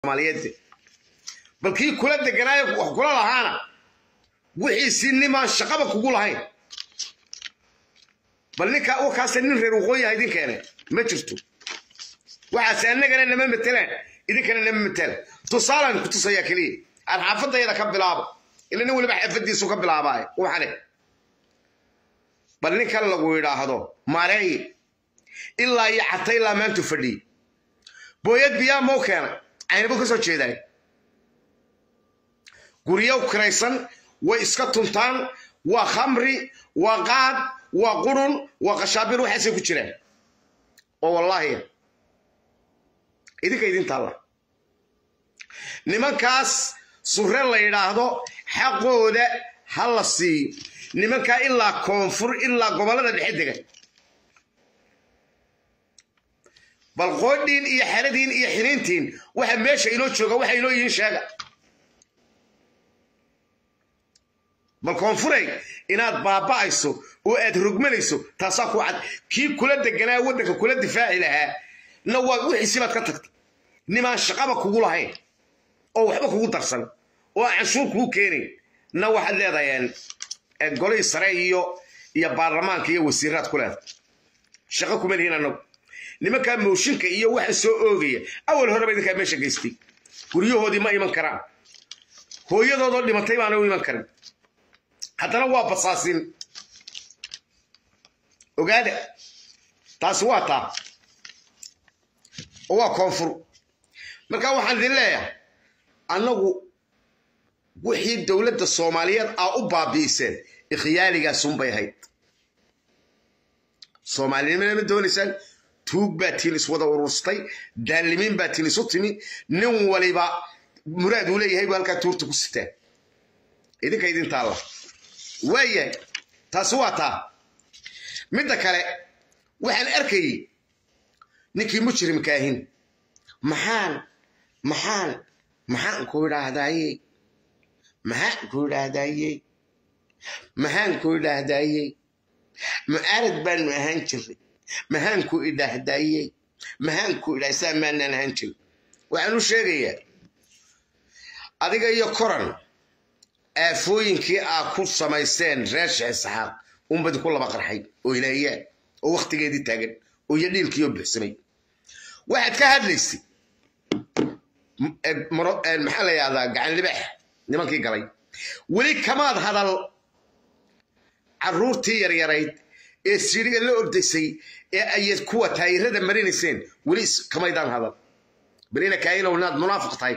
soomaaliyeed bal kii kula deganaayo wax kula lahaana wixiisii nimaan shaqaba kugu lahayn bal ninka wakaase nin reer waqooyi ah idin keene ma jirto waxaase annagana nama matelaan idinkana nama matelaan tusaalaan ku tusayaa keliya aan xaafadayada ka bilaabo ila nin waliba xaafadiisu ka bilaabaayo waxane bal ninkan lagu yidhaahdo mareeye ilaa iyo xata ilaa maantu fadhiyey booyad biyaa mau keenay caynabo ka soo jeedaay guryo kiraysan way iska tuntaan waa khamri waa qaad waa qurun waa qashaabir waxaasay ku jiraan oo wallaahi idinka idin taalla nimankaas surre la yidhaahdo xaqooda ha la siiyo nimankaa ilaa koonfur ilaa gobollada dhexe degan bal qoodhiin iyo xeradiin iyo xiniintiin waxa meesha inoo jooga waxa inoo yihiin sheega bal koonfuray inaad baaba'ayso oo aad rogmanayso taasaa ku cad kii kula deganaa waddanka kula difaaci lahaa na waa wixiisi baad ka tagtay nimaan shaqaba kugu lahayn oo waxba kugu darsan oo aan canshuur kugu keenayn na waxaad leedahay golihii sare iyo iyo baarlamaanka iyo wasiiraad ku leedahay shaqo kuma lihiin annagu nimankaa mooshinka iyo waxa soo oogaya awal horeba idinkaa meesha geystay guryahoodii ma iman karaan hooyadoodoo dhimatay baana u iman karin haddana waa basaasin ogaada taasi waa taa oo waa koonfur marka waxaan idin leeyahay annagu wixii dowladda soomaaliyeed aa u baabi'iseen ikhyaaligaasunbay ahayd soomaalinimana ma doonaysaan tuug baa tiin iswada ururstay daalimiin baa tiin isu timi nin waliba muraad uu leeyahay buu halkaa tuurta ku sitaa idinka idin taalla waayahay taasi waa taa midda kale waxaan arkayey ninkii mujrimka ahin maxaan maxaan maxaan ku idhaahdayey maxaan ku idhaahdayey maxaan ku idhaahdayey mucaarad baanu ahaan jiray maxaan ku idhaahdayey maxaan ku idhaah saa maanaan ahaan jirin waxaan u sheegayaa adiga iyo koran aafooyinkii aa ku samayseen reer sheekh saxaaq unbadi ku laba qarxay oo ilaayaan oo wakhtigeedii taagan oo iyo dhiilkiioo buxsamay waxaad ka hadlaysay maxaa la yahdaa gacan libaax nimankii galay weli kamaad hadal carruurtii yaryarayd ee siiriga la ordaysay ee ayad kuwa taayirada marinayseen weli kamaydaan hadal balina kaailow inaad munaafiq tahay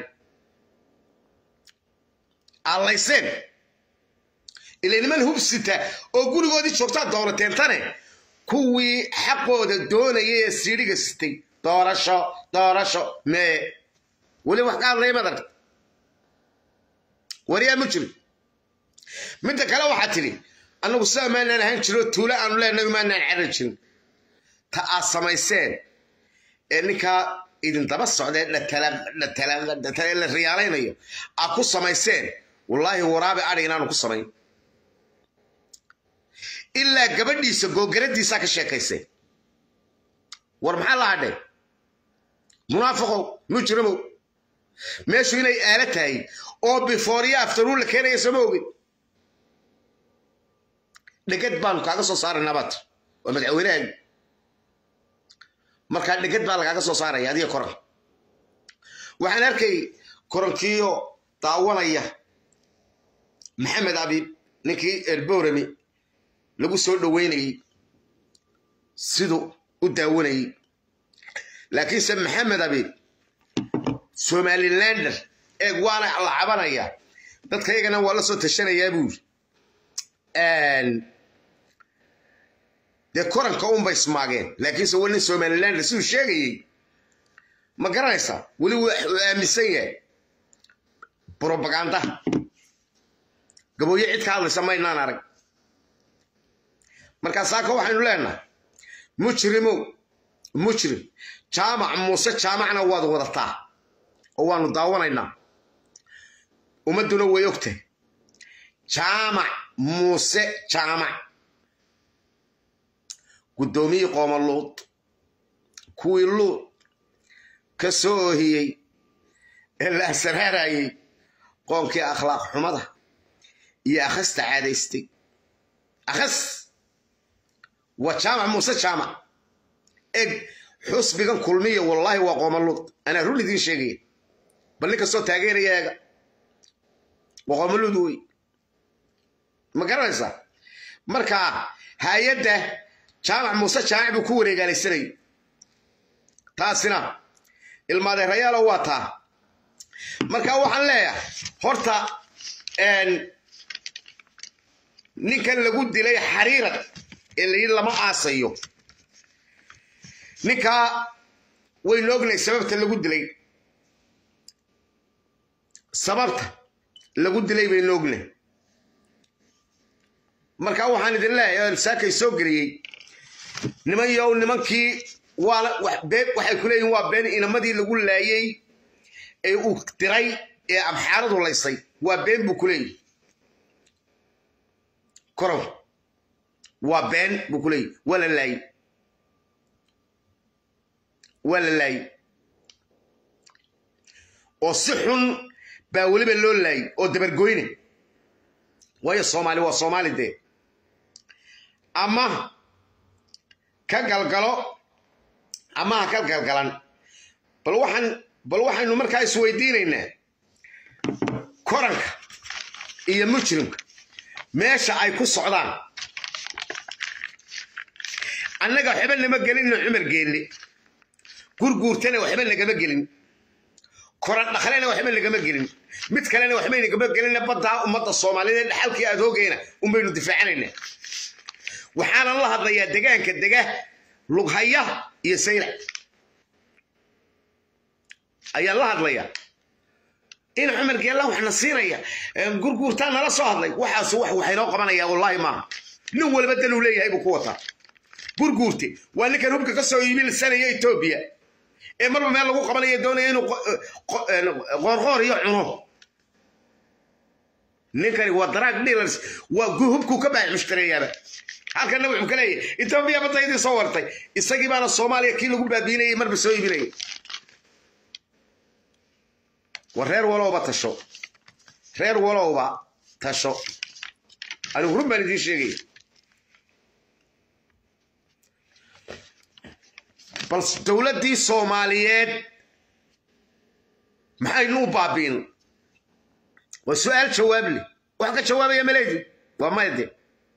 allayseen ila niman hubsita oo gurigoodii joogtaa doorateentane kuwii xaqooda doonayay ee siidhiga sitay doorasho doorasho mee weli wax ka hadlaya maad aragta wariyaa ma jiro midda kale waxaa tidhi annagu sidaa maanaan ahaan jiro tuulo aanu leenahay maanaan carar jirin ta aad samayseen ee ninkaa idin daba socdee la riyaalaynayo aad ku samayseen wallaahi waraabe adhi inaanu ku samayn ilaa gabadhiisa googaradiisaa ka sheekaysay war maxaa la hadhay munaafiqow mujrimow meeshu inay aala tahay oo bifooriya aftaruun la keenaya sooma ogin dhegad baanu kaaga soo saaraynaa baat waa madaxweynahaagi markaa dhegad baa lagaaga soo saaraya adiga koran waxaan arkay korankiiyo daawanaya maxamed abiib ninkii elborami lagu soo dhoweynayey siduu u daawanayey laakiinse maxamed abiib somalilander eeg waana la cabanaya dadkaygana waa la soo tashanayaa buuri dee koranka unbay ismaageen laakiinse weli nin somalilander siduu sheegayey ma garanaysaa weli wuu aaminsan yahay brobaganda gabooye cid ka hadlaysa maynaan arag markaa saaka waxaynu leenahay mujrimow mujrim jaamac muuse jaamacna waad wadataa oo waanu daawanaynaa ummadduna way ogtahay jaamac muuse jaamac guddoomiyii qooma luud kuwii luud ka soo oohiyey ee la asraarayey qoonkii akhlaaq xumada iyo akhasta caadaystay akhas waa jaamac muuse jaamac eg xusbigan kulmiya wallaahi waa qoomaluud anaa run idiin sheegaya bal nin kastoo taageeraya eega waa qoomaluud wey ma garanaysaa marka hay-adda jaamac muuse jaamac buu ku wareegaalaysanayay taasina ilmaadeerayaalo waa taa marka waxaan leeyahay horta ninkan lagu dilay xariirad ee layidhi lama aasayo ninkaa waynu ognahay sababta lagu dilay sababta lagu dilay baynu ognahay marka waxaan idin leeyahay saakay soo geliyey niman yow nimankii waana waxay ku leeyihin waa been inamadii lagu laayey ee uu diray ee abxaaradu laysay waa been buu ku leeyihi korow waa been buu ku leeyihi waa la laayey waa la laayey oo si xun baa weliba loo laayey oo dabargoyne waayo soomaali waa soomaali dee ama ka galgalo ama ha ka galgalan bal waxaan bal waxaynu markaa isweydiinaynaa koranka iyo mujrimka meesha ay ku socdaan annaga waxba nama gelinno cumar geelle gurguurtana waxba nagama gelin koran dhaqlena waxba nagama gelin mid kalena waxbay nagama gelin baddaa ummadda soomaaliyeed dhaxalkii aad hoogayna unbaynu difaacanaynaa waxaanan la hadlayaa degaanka dega lughaya iyo saylac ayaan la hadlayaa in cumar geella waxna siinaya gurguurtaa nala soo hadlay waxaas wax waxaynoo qabanaya wallaahi maaha nin walba daluu leeyahay buu ku wataa gurguurte waa ninkan hubka ka soo iibilsanaya etoobiya ee marba meel lagu qabanaya doonaya inuu qoorqoor iyo cuno ninkani waa daraag dealers waa hubkuu ka baax mushtareeyaaba halkana wuxuu ka leeyahay etoobiya baddaydii soo wartay isagii baana soomaaliya kii lagu baabiinayay marba soo iibinayay war reer walowba tasho reer walowba tasho anigu run baan idiin sheegaya bal dowladdii soomaaliyeed maxaynu u baabiin waa su-aal jawaab leh wax ka jawaabaya maleydin waa mayde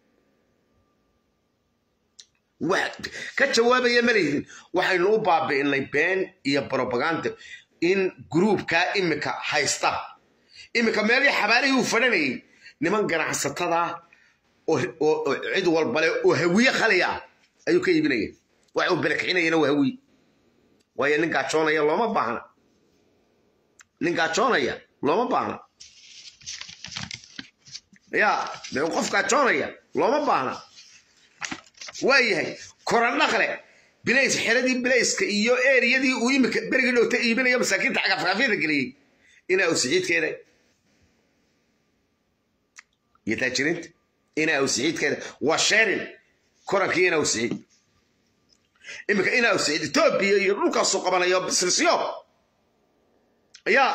wax ka jawaabaya maleydin waxaynu u baabi'inay been iyo brobaganda in gruubkaa imika haysta imika meelii xabaalihii uu fadhanayay niman ganacsatada oo cid walbale oo hawiye khaliya ayuu ka iibinaya wax uu belekcinayana waa hawiye waayo nin gaajoonaya looma baahna nin gaajoonaya looma baahna ya de qof gaajoonaya looma baahna waa yahay korandhaqle bilays xeradii bilayska iyo eriyadii uu imika berigii dhowta iibinayo masaakiinta cagafcagafyada geliyey inaa uu siciidkeeda iyo taajiriinta inaa uu siciidkeeda waa sheerin korankii inaa uu siciid imika inaa uu siciid etoobiya iyo dhulkaasuu qabanayo bisnisyo ayaa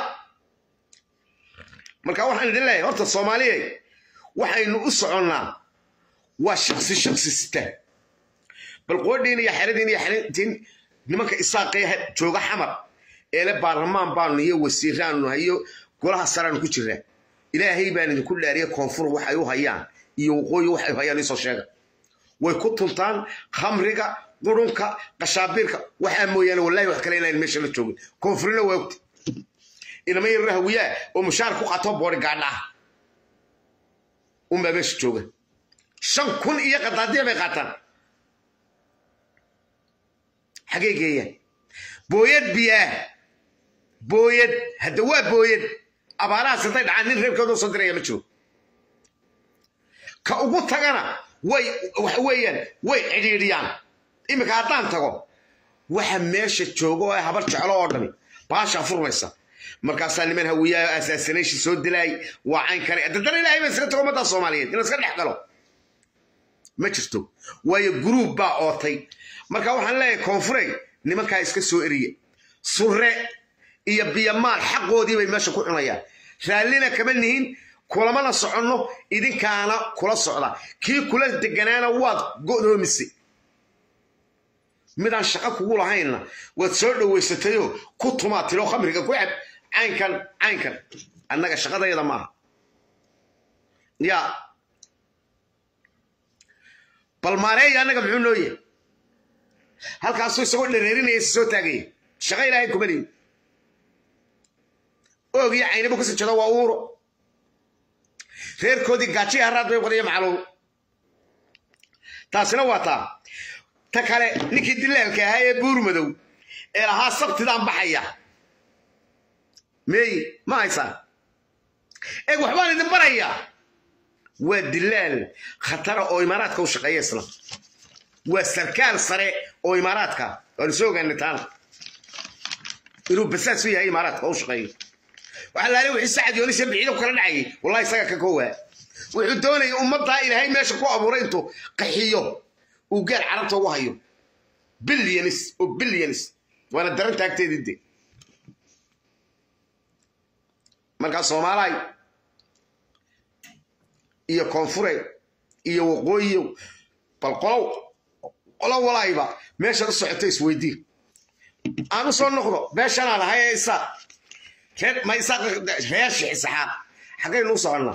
marka waxaan idin leeyahay horta soomaaliya waxaynu u soconnaa waa shaksi shaksi sita bal qoodhiin iyo xeradiin iyo xerintiin nimanka isaaqee jooga xamar eele baarlamaan baanu iyo wasiiraanu hayo golaha saraanu ku jiraa ilaahay baan idinku dhaariya koonfur waxay u hayaan iyo waqooyi waxay u hayaan isoo sheega way ku tuntaan khamriga qurunka qashaabiirka waxaa mooyaane wallahi wax kale inaan meesha la joogin koonfurina waa ogta inama yarra hawiyaa oo mushaar ku qato boori gaadha ah unbaa meesha jooga shan kun iyo qadaadiya bay qaataan xagee geeyaan booyad biyaa booyad hadda waa booyad abaarahaas hadday dhacaan nin reerkooda soo diraya ma jiro ka ugu tagana way waxa weeyaan way cidhiidhiyaan iminka haddaan tago waxa meesha jooga oo habar jeclo oo dhami baashaa furmaysa markaasaa niman hawiyaa asaasanayshi soo dilaay waa cayn kale dadana ilaahay ba iska tago ummadda soomaaliyeed in iska dhex galo ma jirto waayo guruub baa ootay marka waxaan leeyahay koonfurey nimankaa iska soo eriya surre iyo biyamaal xaqoodii bay meesha ku cunayaan raallina kama nihin kulamana soconno idinkaana kula socda kii kula deganaana waad go'doomisay midaan shaqo kugu lahaynna waad soo dhowaysatayoo ku tumaa tiro khamriga ku cab caynkan caynkan annaga shaqadayada maaha yaa bal maareeya annaga muxuu noo yahay halkaasuu isagoo dhareerinaya is soo taagaya shaqo ilaahay kuma lihin oog iyo caynibu kasii jedo waa uuro reerkoodii gaajiya haraad bay qoriyo macluum taasina waa taa ta kale ninkii dilaalka ahaa ee buur madow ee lahaa sabtidaan baxaya meey ma haysaan eeg waxbaan idin barayaa waa dilaal khatara oo imaaraadka u shaqeeya isla waa sarkaal sare oo imaaraadka waanu soo ogaanay taana inuu basaas u yahay imaaraadka oo u shaqeeyo waxaa laale wixii sacad yoonis iyo biciido kala dhacayay wallahi isaga ka koowaa wuxuu doonaya ummaddaa ilaahay meesha ku abuuray intuu qaxiyo uu gaar carabta ugu hayo bilyanis oo bilyanis waana daran taagteedii de markaa soomaalaay iyo koonfure iyo waqooyiyo bal qolow qolo walayba meeshaad u socoto isweydii aan u soo noqdo beeshanaan ahay ee isaaq reer ma isaaq reer shixisaxaaq xaggaynu u soconnaa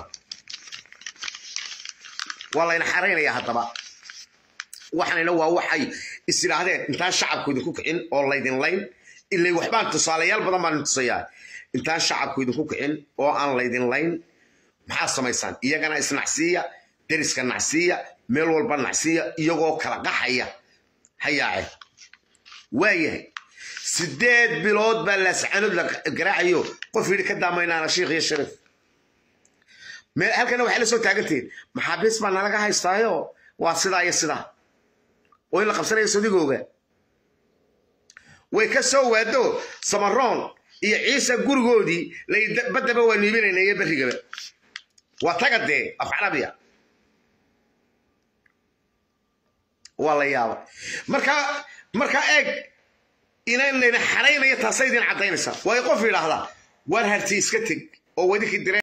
waa layna xaraynaya haddaba waxanina waa waxay is idhaahdeen intaan shacabku idinku kicin oo laydin layn ilay waxbaan tusaalayaal badan baan tusayaa intaan shacabku idinku kicin oo aan laydin layn maxaa samaysaan iyagana isnacsiiya deriska nacsiiya meel walba nacsiiya iyagoo kala qaxaya hayaace waayahay sideed bilood baa laascanood la garaacayo qof yidhi ka daamaynaana shiikh iyo sharif meel halkana waxay la soo taagantihiin maxaabiis baa nalaga haystaayo waa sidaa iyo sidaa oo in la qabsanayo sodigooga way ka soo waado samaroon iyo ciise gurigoodii baddaba waa niibinayna iyo berrigaba waa taga dee af carabiya waa la yaaba markaa markaa eeg inaan layna xaraynaya taasa idin caddaynaysaa waayo qof yidhaahdaa waar harti iska teg oo wadinkii dire